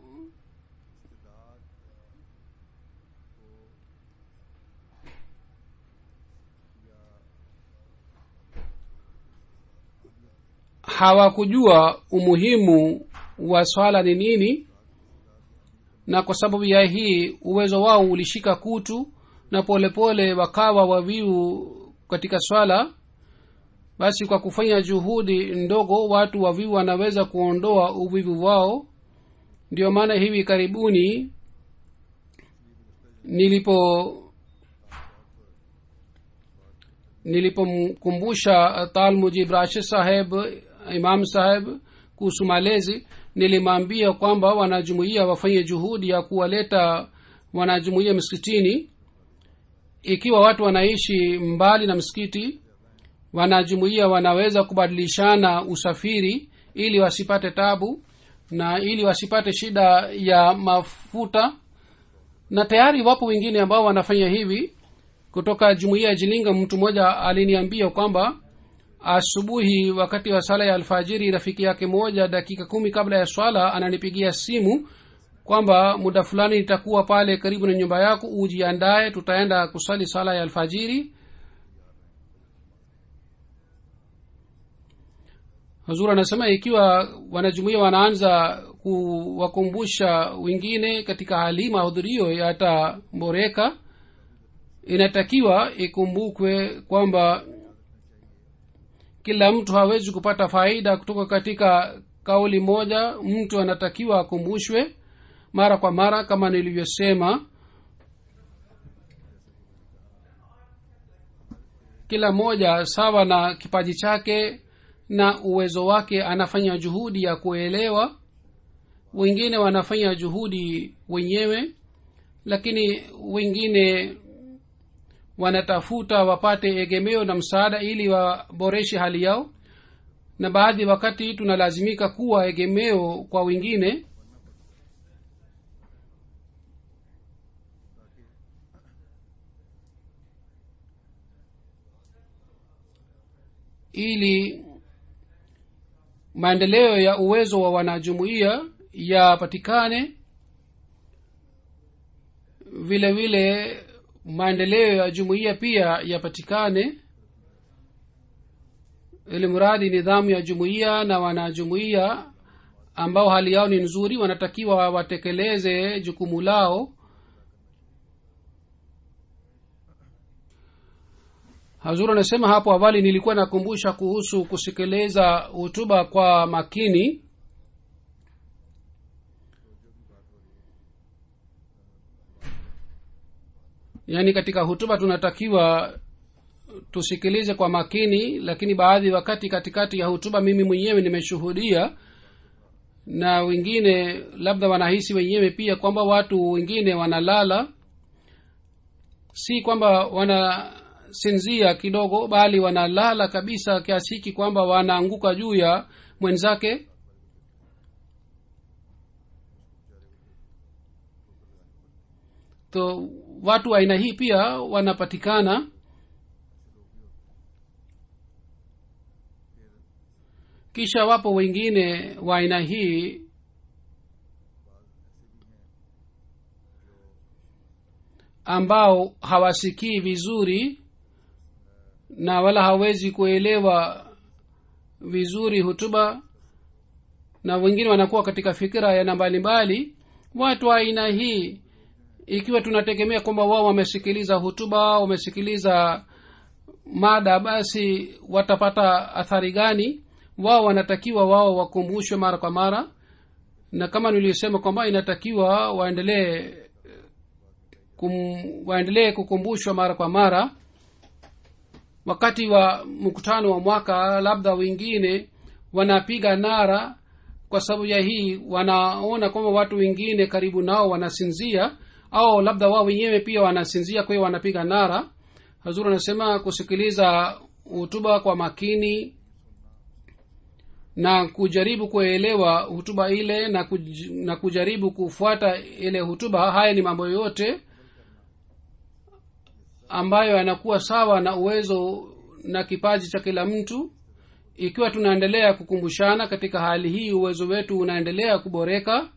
hawakujua umuhimu wa swala ni nini na kwa sababu ya hii uwezo wao ulishika kutu na polepole pole wakawa waviu katika swala basi kwa kufanya juhudi ndogo watu waviu wanaweza kuondoa uvivu wao ndio maana hivi karibuni nilipo nilipomkumbusha tal mujib rashid saheb imam saheb kuhusu malezi nilimwambia kwamba wanajumuia wafanye juhudi ya kuwaleta wanajumuia msikitini ikiwa watu wanaishi mbali na msikiti wanajumuia wanaweza kubadilishana usafiri ili wasipate tabu na ili wasipate shida ya mafuta na tayari wapo wengine ambao wanafanya hivi kutoka jumuiya ya jilinga mtu mmoja aliniambia kwamba asubuhi wakati wa sala ya alfajiri rafiki yake moja dakika kumi kabla ya swala ananipigia simu kwamba muda fulani nitakuwa pale karibu na nyumba yako ujiandaye tutaenda kusali sala ya alfajiri hazur anasema ikiwa wanajumuia wanaanza kuwakumbusha wengine katika hali mahudhurio yataboreka inatakiwa ikumbukwe kwamba kila mtu hawezi kupata faida kutoka katika kauli moja mtu anatakiwa akumbushwe mara kwa mara kama nilivyosema kila moja sawa na kipaji chake na uwezo wake anafanya juhudi ya kuelewa wengine wanafanya juhudi wenyewe lakini wengine wanatafuta wapate egemeo na msaada ili waboreshe hali yao na baadhi wakati tunalazimika kuwa egemeo kwa wengine ili maendeleo ya uwezo wa wanajumuiya yapatikane vile vile maendeleo ya jumuiya pia yapatikane ili mradi nidhamu ya jumuiya na wanajumuiya ambao hali yao ni nzuri wanatakiwa watekeleze jukumu lao hazur anasema hapo awali nilikuwa nakumbusha kuhusu kusikiliza hutuba kwa makini yaani katika hutuba tunatakiwa tusikilize kwa makini lakini baadhi wakati katikati ya hutuba mimi mwenyewe nimeshuhudia na wengine labda wanahisi wenyewe pia kwamba watu wengine wanalala si kwamba wanasinzia kidogo bali wanalala kabisa kiasi hiki kwamba wanaanguka juu ya mwenzake to watu aina hii pia wanapatikana kisha wapo wengine wa aina hii ambao hawasikii vizuri na wala hawezi kuelewa vizuri hutuba na wengine wanakuwa katika fikira yana mbalimbali watu wa aina hii ikiwa tunategemea kwamba wao wamesikiliza hutuba wamesikiliza mada basi watapata athari gani wao wanatakiwa wao wakumbushwe mara kwa mara na kama nilisema kwamba inatakiwa waendelee kum, waendelee kukumbushwa mara kwa mara wakati wa mkutano wa mwaka labda wengine wanapiga nara kwa sababu ya hii wanaona kwamba watu wengine karibu nao wanasinzia au labda wao wenyewe pia wanasinzia kwa hiyo wanapiga nara hazur anasema kusikiliza hutuba kwa makini na kujaribu kuelewa hutuba ile na, kuj, na kujaribu kufuata ile hutuba haya ni mambo yote ambayo yanakuwa sawa na uwezo na kipaji cha kila mtu ikiwa tunaendelea kukumbushana katika hali hii uwezo wetu unaendelea kuboreka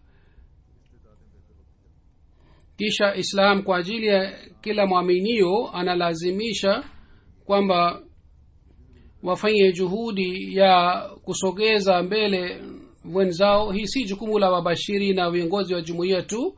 kisha islam kwa ajili ya kila mwaminio analazimisha kwamba wafanye juhudi ya kusogeza mbele wenzao hii si jukumu la wabashiri na viongozi wa jumuiya tu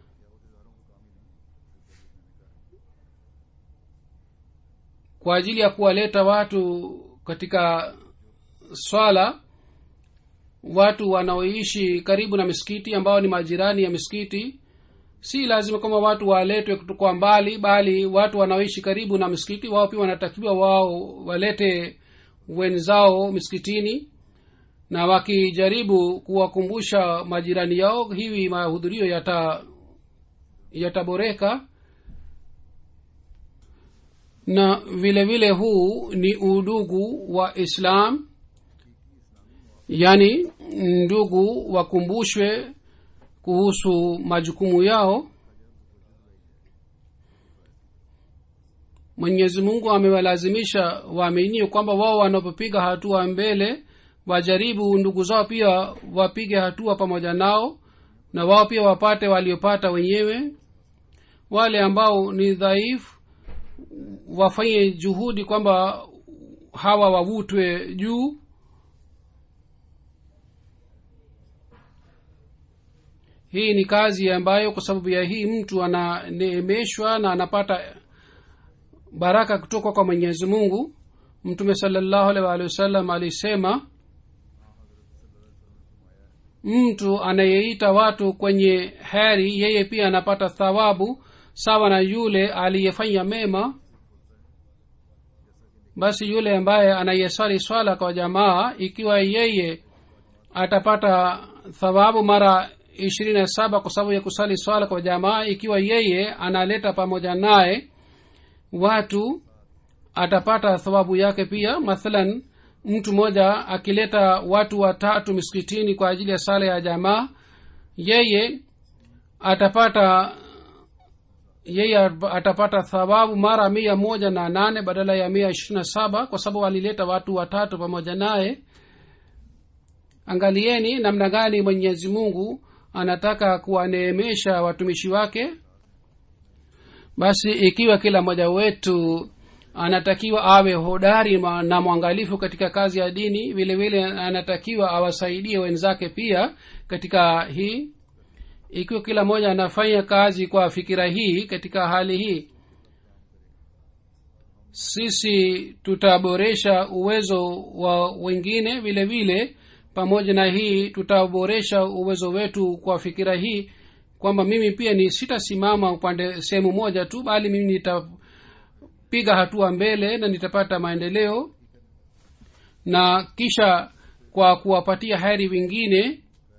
kwa ajili ya kuwaleta watu katika swala watu wanaoishi karibu na misikiti ambao ni majirani ya misikiti si lazima kwamba watu waletwe kwa mbali bali watu wanaoishi karibu na misikiti wao pia wanatakiwa wao walete wenzao misikitini na wakijaribu kuwakumbusha majirani yao hivi mahudhurio yata yataboreka na vile vile huu ni udugu wa islam yaani ndugu wakumbushwe kuhusu majukumu yao mwenyezi mungu amewalazimisha waaminio kwamba wao wanapopiga hatua mbele wajaribu ndugu zao pia wapige hatua pamoja nao na wao pia wapate waliopata wenyewe wale ambao ni dhaifu wafanye juhudi kwamba hawa wavutwe juu hii ni kazi ambayo kwa sababu ya hii mtu ananeemeshwa na anapata baraka kutoka kwa mwenyezi mungu mtume salallahu alaihi waalihi wasallam alisema mtu anayeita watu kwenye heri yeye pia anapata thawabu sawa na yule aliyefanya mema basi yule ambaye anayeswali swala kwa jamaa ikiwa yeye atapata thawabu mara ishirini na saba kwa sababu ya kusali swala kwa jamaa ikiwa yeye analeta pamoja naye watu atapata thawabu yake pia mathalan mtu mmoja akileta watu watatu miskitini kwa ajili ya sala ya jamaa yeye atapata yeye atapata thawabu mara mia moja na nane badala ya mia ishirini na saba kwa sababu alileta watu watatu pamoja naye angalieni namna gani mwenyezi mungu anataka kuwaneemesha watumishi wake basi ikiwa kila mmoja wetu anatakiwa awe hodari ma- na mwangalifu katika kazi ya dini vile vile anatakiwa awasaidie wenzake pia katika hii ikiwa kila mmoja anafanya kazi kwa fikira hii katika hali hii sisi tutaboresha uwezo wa wengine vile vile pamoja na hii tutaboresha uwezo wetu kwa fikira hii kwamba mimi pia ni sitasimama upande sehemu moja tu bali mimi nitapiga hatua mbele na nitapata maendeleo na kisha kwa kuwapatia heri wengine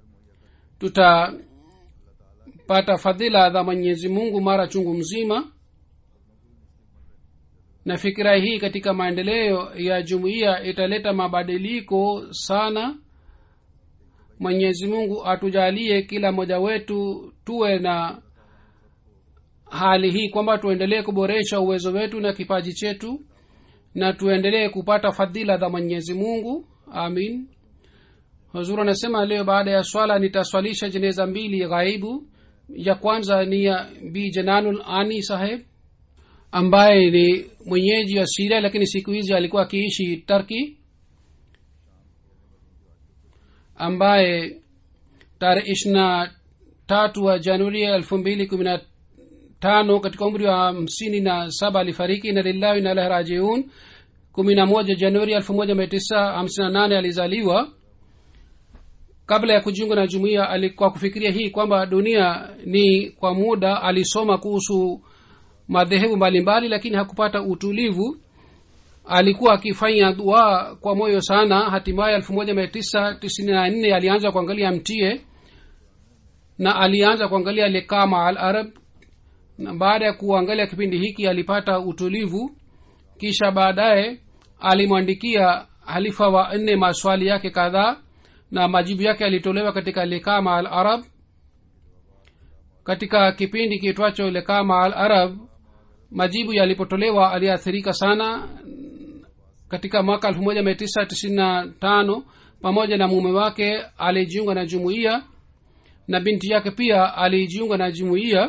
tutapata fadhila za mwenyezi mungu mara chungu mzima na fikira hii katika maendeleo ya jumuiya italeta mabadiliko sana mwenyezi mungu atujalie kila mmoja wetu tuwe na hali hii kwamba tuendelee kuboresha uwezo wetu na kipaji chetu na tuendelee kupata fadhila za mwenyezi mungu amin huzuru anasema leo baada ya swala nitaswalisha jeneza mbili ghaibu ya kwanza ni ya bi jananul ani saheb ambaye ni mwenyeji wa siria lakini siku hizi alikuwa akiishi turki ambaye tarehe ishirina tatu wa januari elfu mbili kumi na tano katika umri wa hamsini na saba alifariki na lillahi na ilahi rajiun kumi na moja januari elfu moja mia tisa hamsini na nane alizaliwa kabla ya kujiunga na jumuiya alikuwa kufikiria hii kwamba dunia ni kwa muda alisoma kuhusu madhehebu mbalimbali lakini hakupata utulivu alikuwa akifanya dua kwa moyo sana hatimaye elfu moja mia tisa tisini na nne alianza kuangalia mtie na alianza kuangalia lekama al arab na baada ya kuangalia kipindi hiki alipata utulivu kisha baadaye alimwandikia halifa wa nne maswali yake kadhaa na majibu yake yalitolewa katika lekama al arab katika kipindi kiitwacho lekama al arab majibu yalipotolewa aliathirika sana katika mwaka elfu moja mia tisa tisini na tano pamoja na mume wake alijiunga na jumuiya na binti yake pia alijiunga na jumuiya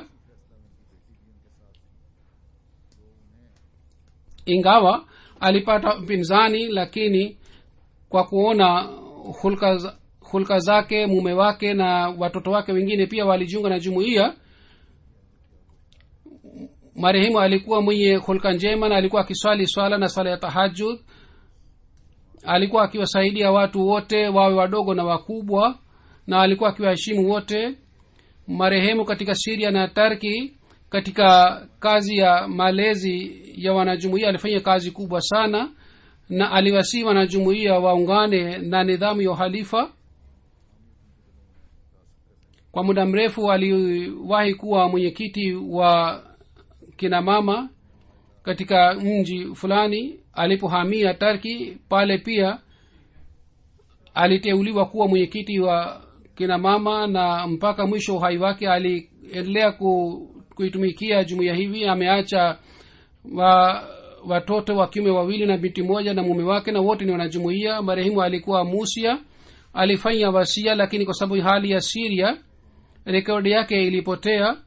ingawa alipata mpinzani lakini kwa kuona hulka, za- hulka zake mume wake na watoto wake wengine pia walijiunga na jumuiya marehemu alikuwa mwenye hulka njema na alikuwa akiswali swala na swala ya tahajud alikuwa akiwasaidia watu wote wawe wadogo na wakubwa na alikuwa akiwaheshimu wote marehemu katika siria na tarki katika kazi ya malezi ya wanajumuia alifanya kazi kubwa sana na aliwasii wanajumuia waungane na nidhamu ya uhalifa kwa muda mrefu aliwahi kuwa mwenyekiti wa kina mama katika mji fulani alipohamia tarki pale pia aliteuliwa kuwa mwenyekiti wa kina mama na mpaka mwisho wa uhai wake aliendelea ku, kuitumikia jumuiya hivi ameacha wa watoto wa kiume wawili na binti moja na mume wake na wote ni wanajumuia marehemu alikuwa musia alifanya wasia lakini kwa sababu hali ya siria rekodi yake ilipotea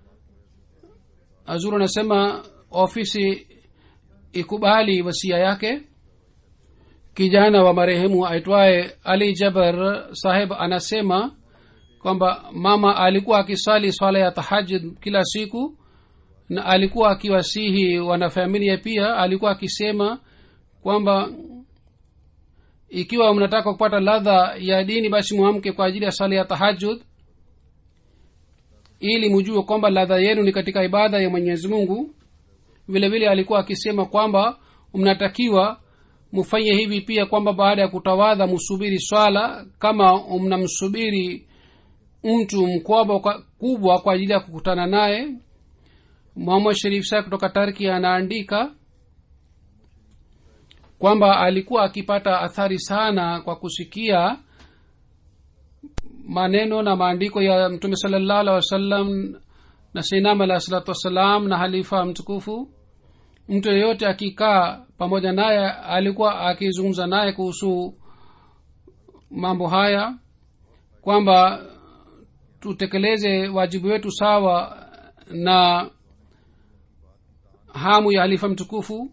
azuru anasema ofisi ikubali wasia yake kijana wa marehemu aitwaye ali jabar saheb anasema kwamba mama alikuwa akisali swala ya tahajud kila siku na alikuwa akiwasihi wanafamilia pia alikuwa akisema kwamba ikiwa mnataka kupata ladha ya dini basi mwamke kwa ajili ya sala ya tahajud ili mjue kwamba ladha yenu ni katika ibada ya mwenyezi mungu vile vile alikuwa akisema kwamba mnatakiwa mfanye hivi pia kwamba baada ya kutawadha msubiri swala kama mnamsubiri mtu mkubwa kwa, kubwa kwa ajili ya kukutana naye muhammad sharif sa kutoka tarki anaandika kwamba alikuwa akipata athari sana kwa kusikia maneno na maandiko ya mtume salallahu alih wasallam na seinam alahi salatu wassalam na halifa mtukufu mtu yeyote akikaa pamoja naye alikuwa akizungumza naye kuhusu mambo haya kwamba tutekeleze wajibu wetu sawa na hamu ya halifa mtukufu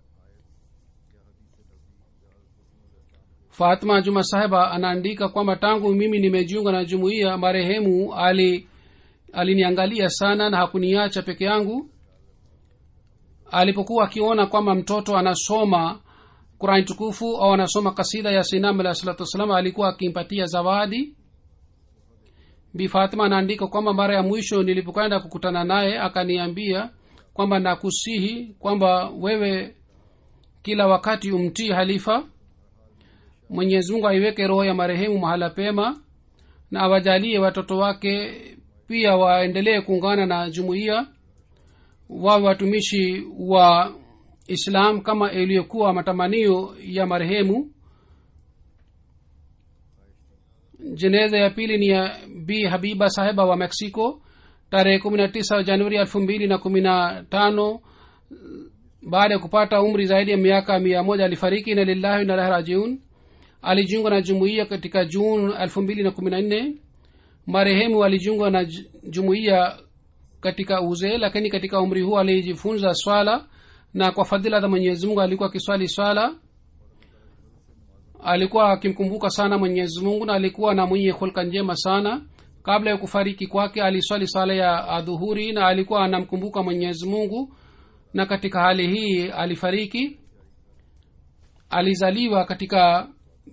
fatma juma sahiba anaandika kwamba tangu mimi nimejiunga na jumuiya marehemu ali aliniangalia sana na hakuniacha peke yangu alipokuwa akiona kwamba mtoto anasoma qurani tukufu au anasoma kasida ya sinam alah salatu wassalam alikuwa akimpatia zawadi bi fatima anaandika kwamba mara ya mwisho nilipokwenda kukutana naye akaniambia kwamba nakusihi kwamba wewe kila wakati umtii halifa mwenyezi mungu aiweke roho ya marehemu mahala pema na awajalie watoto wake pia waendelee kuungana na jumuiya wawe watumishi wa islam kama iliyokuwa matamanio ya marehemu jeneza ya pili ni ya b habiba sahiba wa mexico tarehe kumi na tisa januari elfu mbili na kumi na tano baada ya kupata umri zaidi ya miaka mia moja alifariki na lillahi nalahi rajiun alijiunga na jumuiya katika juni elfu mbili na kumi na nne marehemu alijiunga na jumuiya katika uzee lakini katika umri huu alijifunza swala na kwa fadhila za mwenyezi mungu alikuwa akiswali swala alikuwa akimkumbuka sana mwenyezi mungu na alikuwa na mwenye hulka njema sana kabla ya kufariki kwake aliswali swala ya adhuhuri na alikuwa anamkumbuka mwenyezi mungu na katika hali hii alifariki alizaliwa katika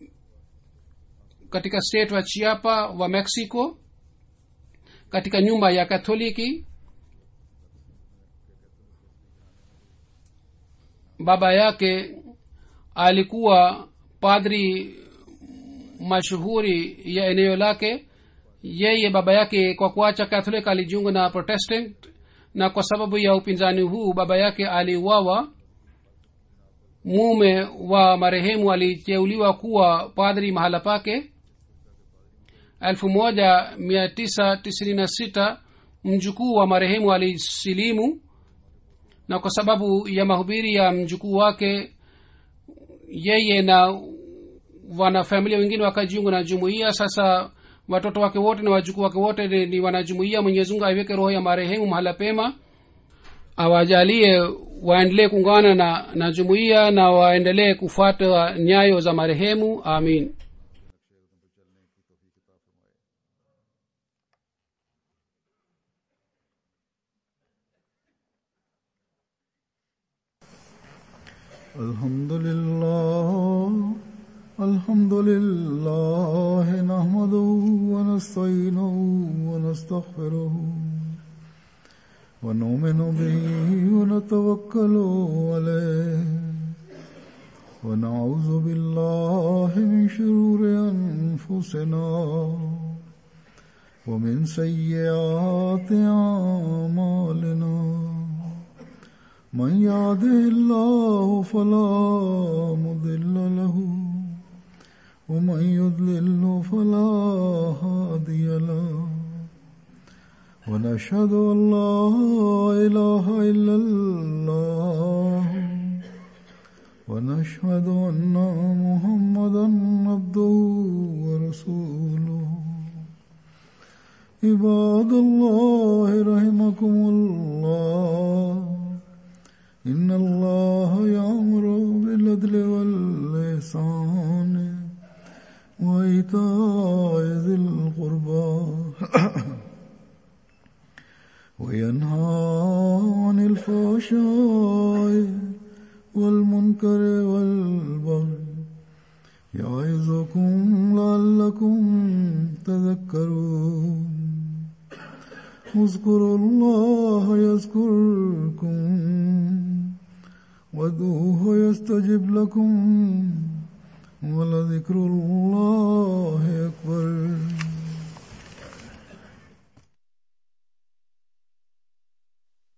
katika state wa chiapa wa mexico katika nyumba ya katholiki baba yake alikuwa padri mashuhuri ya eneo lake yeye baba yake kwa kuacha catholic alijiunga na protestant na kwa sababu ya upinzani huu baba yake aliuawa mume wa marehemu aliteuliwa kuwa padri mahala pake 1996 mjukuu wa marehemu alisilimu na kwa sababu ya mahubiri ya mjukuu wake yeye na wanafamilia wengine wakajiunga na jumuiya sasa watoto wake wote na wajukuu wake wote ni, ni wanajumuiya mwenyezimungu aiweke roho ya marehemu mahala pema awajalie waendelee kuungana na, na jumuiya na waendelee kufuata nyayo za marehemu amin الحمد لله الحمد لله نحمده ونستعينه ونستغفره ونؤمن به ونتوكل عليه ونعوذ بالله من شرور أنفسنا ومن سيئات أعمالنا من يهده الله فلا مضل له ومن يضلل فلا هادي له ونشهد ان لا اله الا الله ونشهد ان محمدا عبده ورسوله عباد الله رحمكم الله إن الله يأمر بالعدل والإحسان وإيتاء ذي القربى وينهى عن الفحشاء والمنكر والبغي يعظكم لعلكم تذكرون اذكروا الله يذكركم وادعوه يستجب لكم ولذكر الله أكبر